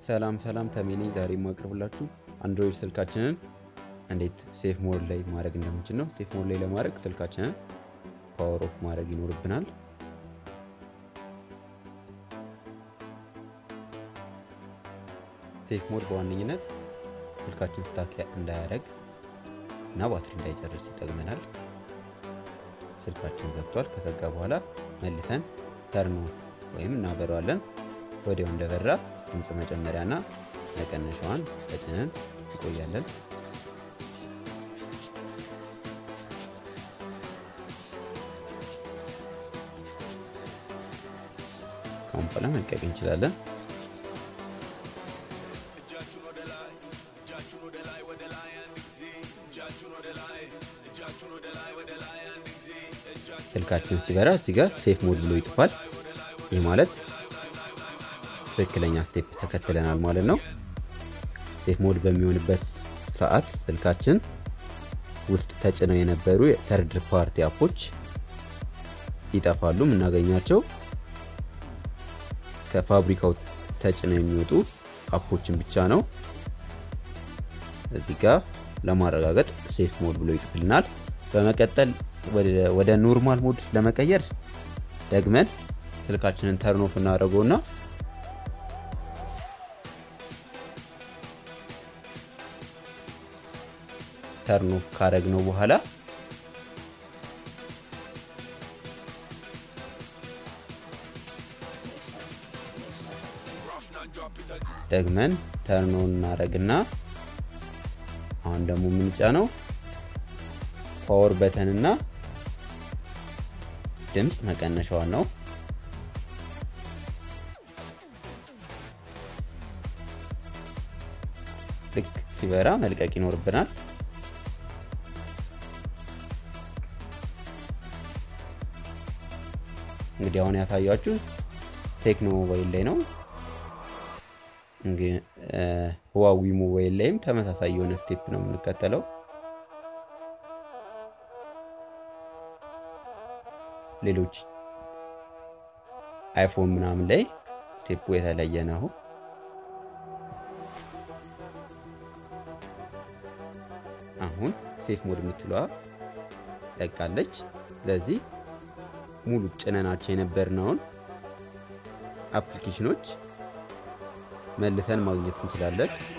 ሰላም ሰላም ተሜኔ ዛሬ የማቀርብላችሁ አንድሮይድ ስልካችንን እንዴት ሴፍ ሞድ ላይ ማድረግ እንደምንችል ነው። ሴፍ ሞድ ላይ ለማድረግ ስልካችንን ፓወር ኦፍ ማድረግ ይኖርብናል። ሴፍ ሞድ በዋነኝነት ስልካችን ስታክ እንዳያደርግ እና ባትሪ እንዳይጨርስ ይጠቅመናል። ስልካችን ዘግቷል። ከዘጋ በኋላ መልሰን ተርኖ ወይም እናበረዋለን። ወዲያው እንደበራ ድምፅ መጨመሪያና መቀነሻዋን ተጭነን እንቆያለን። ካሁን በኋላ መልቀቅ እንችላለን። ስልካችን ሲበራ እዚህ ጋር ሴፍ ሞድ ብሎ ይጽፋል። ይህ ማለት ትክክለኛ ስቴፕ ተከትለናል ማለት ነው። ሴፍ ሞድ በሚሆንበት ሰዓት ስልካችን ውስጥ ተጭነው የነበሩ የሰርድ ፓርቲ አፖች ይጠፋሉ። የምናገኛቸው ከፋብሪካው ተጭነው የሚወጡ አፖችን ብቻ ነው። እዚህ ጋር ለማረጋገጥ ሴፍ ሞድ ብሎ ይጽፍልናል። በመቀጠል ወደ ኖርማል ሞድ ለመቀየር ደግመን ስልካችንን ተርኖፍ እናደርገውና ተርኖፍ ካረግነው በኋላ ደግመን ተርኖ እናደርግና አሁን ደግሞ ምንጫ ነው ፓወር በተንና ድምፅ መቀነሻዋን ነው። ልክ ሲበራ መልቀቅ ይኖርብናል። እንግዲህ አሁን ያሳያችሁ ቴክኖ ሞባይል ላይ ነው። ህዋዊ ሞባይል ላይም ተመሳሳይ የሆነ ስቴፕ ነው የምንከተለው። ሌሎች አይፎን ምናምን ላይ ስቴፑ የተለየ ነው። አሁን ሴፍ ሞድ የምትለዋ ለቃለች። ስለዚህ ሙሉ ጭነናቸው የነበርነውን አፕሊኬሽኖች መልሰን ማግኘት እንችላለን።